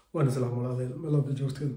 waan islaam walaalayaal meelooda joogteen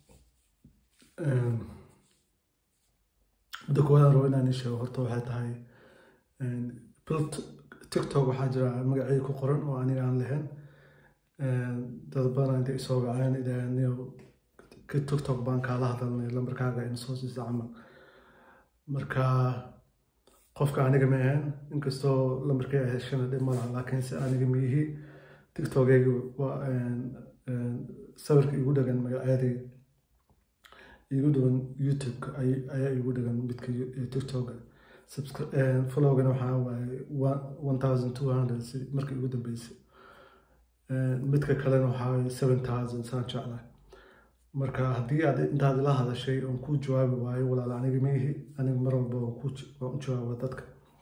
midda koowaad rabo inaan ii sheego horta waxay tahay bil tiktok waxaa jira magacii ku qoran oo aniga aan lahayn dad badan intay isoo waceen idaaaniyo tiktok baan kaala hadalnay lambarkaaga in soo siisa camal marka qofka aniga ma ahayn inkastoo lambarkii ay heshana dhib ma laha laakiinse aniga miyihi tiktokeyga waa sawirka igu dhagan magacyadii igu dhagan youtube-ka ayaa igu dhagan midka tiktoka followgana waxaa waaye one thousand two hundred markii igu dambeysay midka kalena waxaa waaye seven thousand saan jeclahay marka haddii aad intaad ila hadashay oon ku jawaabi waayo walaal aniga maihi aniga mar walba waan u jawaaba dadka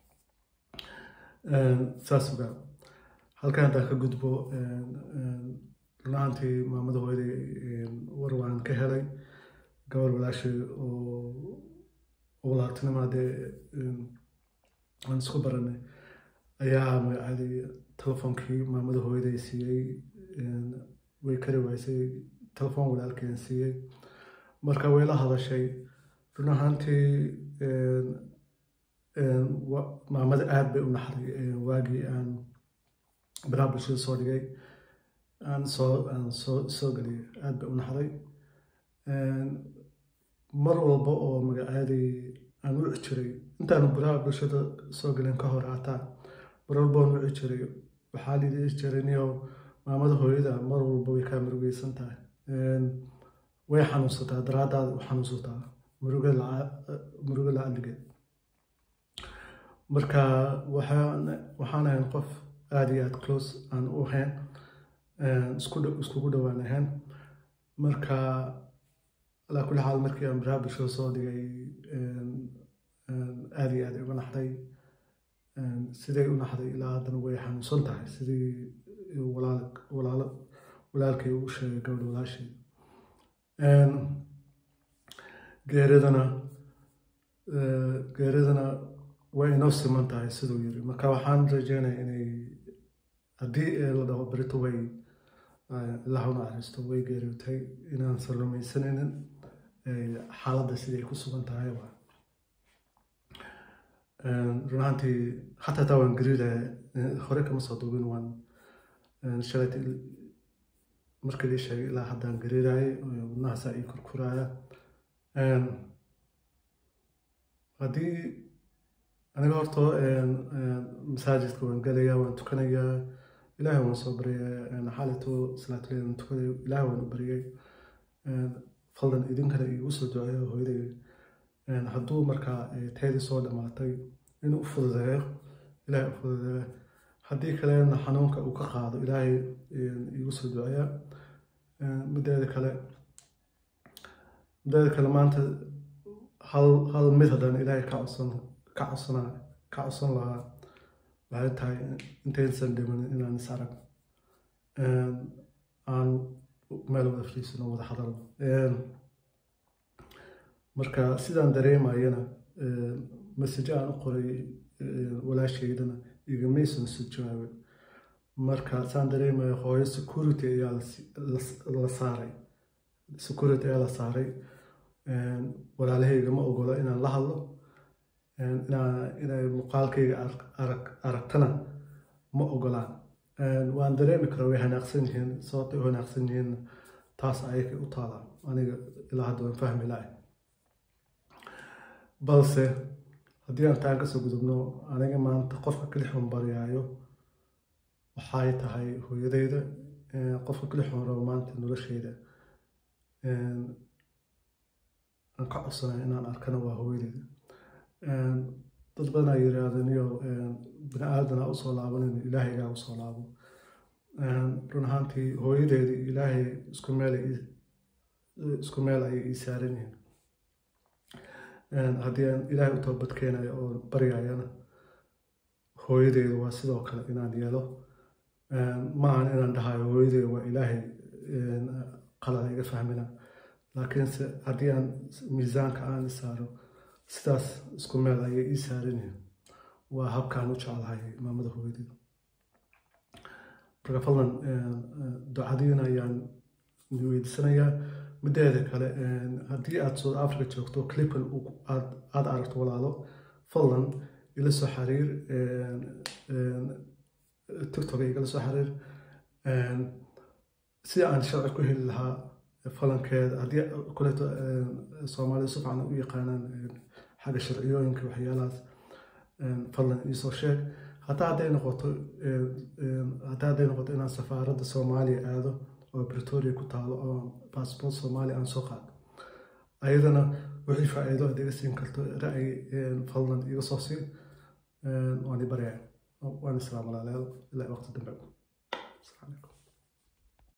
saas ogaa halkan haddaan ka gudbo runaantii maamada hooyaday war waan ka helay gobol walaashay oo walaaltinima dee aan isku baranay ayaa magacadii telefoonkii maamada hooyaday siiyey way kari waysay telefoon walaalkeen siiyey marka way la hadashay run ahaantii maamada aad bay u naxday waagii aan baraha bulshada soo dhigay aan soo aan soo soo geliyay aad bay u naxday mar walba oo magacaadii aan wici jiray intaanu baraha bulshada soo gelin ka hor hataa mar walba aan wici jiray waxaa lidii jiray niyo maamada hooyada mar walba way kaa murugeysan tahay way xanuunsataa daraadaada u xanuunsataa murugo la-adligeed marka waxaan ahayn qof aada iyo aada close aan u ahayn iskugu dhowaan ahayn marka alaa kulli xaal markii aan baraha bulshada soo dhigay aada iyo aada uga naxday siday u naxday ilaa haddana way xanuunsan tahay sidii walaalkay uu sheegay gabadha walaashay geeridana geeridana way inoo siman tahay siduu yiri marka waxaan rajeynaya inay haddii la dhaho berito way ilaahu naxariisto way geeriyootay inaan salumaysanaynin xaaladda siday ku sugan tahay waa run ahaantii xataa taa waan gariiraya hore kama soo duubin waan shalayt markii lii sheegay ilaa haddaan gariirayay wadnahaasaa ii kurkuraya haddii aniga horta masaajidka waan gelayaa waan tukanayaa ilaahay waan soo baryaya xaalito salaatuleyn tukanayo ilaahay waan u baryay faldan idinkana iigu soo duceeyo hooyaday hadduu markaa tayadii soo dhammaatay inuu u fududeeyo ilaahay u fududeeyo haddii kalena xanuunka uu ka qaado ilaahay iigu soo duceeya mideeda kale mideeda kale maanta hal hal mid haddaan ilaahay ka codsan ka codsana ka codsan lahaa waxay tahay intaysan dhimanin inaan is arag aan meel wada fadhiisano wada hadalno marka sidaan dareemayana message aan u qoray walaashaydana igamaysan soo jawaabin marka saan dareemayo hooyo security ayaa la saaray security ayaa la saaray walaalahayga ma ogola inaan la hadlo inay muuqaalkayga aragtana ma ogolaan waan dareemi karaa way hanaaqsan yihiin sababtay u hanaaqsan yihiin taas ayakay u taalaa aniga ilaa hadda waan fahmi lahay balse haddii aan taan kasoo gudubno aniga maanta qofka kalixun baryaayo waxay tahay hooyadeyda qofka kalixun rabo maanta nolosheyda aan ka codsanay inaan arkana waa hooyadeyda dad badan ay yiraahdeen iyo bini aadan ha usoo laabanin ilaahaygaa usoo laabo run ahaantii hooyadeedii ilaahay isku meel isku meel ayay ii saaran yihiin haddii aan ilaahay u toobad keenayo oo baryayana hooyadeedu waa sidoo kale inaan yeelo maahan inaan dhahayo hooyadeedu waa ilaahay qalada iga fahmina laakiinse haddii aan miisaanka aan saaro sidaas isku meel ayay ii saaran yihiin waa habkaan u jeclahay maamada hooyadeeda marka fadlan ducadiina ayaan idin weydiisanayaa mideeda kale haddii aad south africa joogto clipan aad aragto walaalo fadlan ila soo xiriir tiktok igala soo xiriir si aan sharci ku heli lahaa falankeeda haddii kuleeto soomaalida si fiican u yaqaanaan xagga sharciyooyinka waxyaalahaas fadlan iisoo sheeg hataa hadday noqoto hataa hadday noqoto inaan safaaradda soomaaliya aado oo bretoria ku taalo oo baasboort soomaaliya aan soo qaado ayadana wixii faa'iido aad iga siin karto ra'yi fadlan iga soo siin waan i baryaa waan islaam walaalayaal ilaa waqti dambe